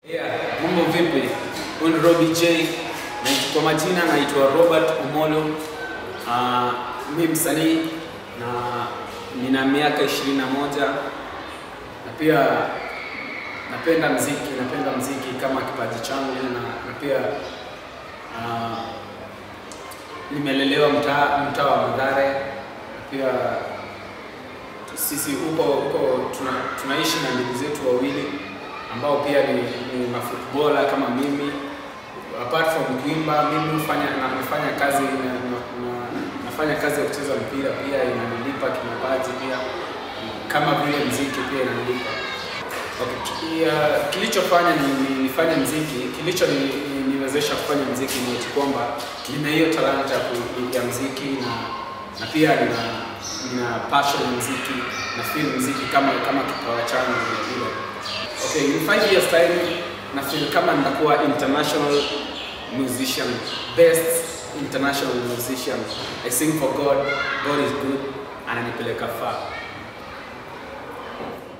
Yeah, mambo vipi? Huyu ni Robbie J. Na kwa majina naitwa Robert Omolo. Uh, mimi msanii na nina miaka 21 na pia napenda mziki, napenda mziki kama kipaji changu na, na pia uh, nimelelewa mtaa mtaa wa Mathare na pia sisi huko huko tuna, tunaishi na ndugu zetu wawili ambao pia ni, ni mafootballer kama mimi. Apart from kuimba, mimi hufanya na nafanya kazi na, na, na, nafanya kazi ya kucheza mpira pia inanilipa kimapaji pia kama vile mziki pia inanilipa. Okay. Ya, kilichofanya ni, ni, nifanye mziki, kilicho ni, ni, niwezesha kufanya mziki ni eti kwamba nina hiyo talanta ya, ku- ya mziki na, na pia nina, nina passion ya mziki na feel mziki kama kama kipawa changu vile vile. Okay, in five years time na feel kama nitakuwa international musician, best international musician. I sing for God, God is good, ananipeleka far.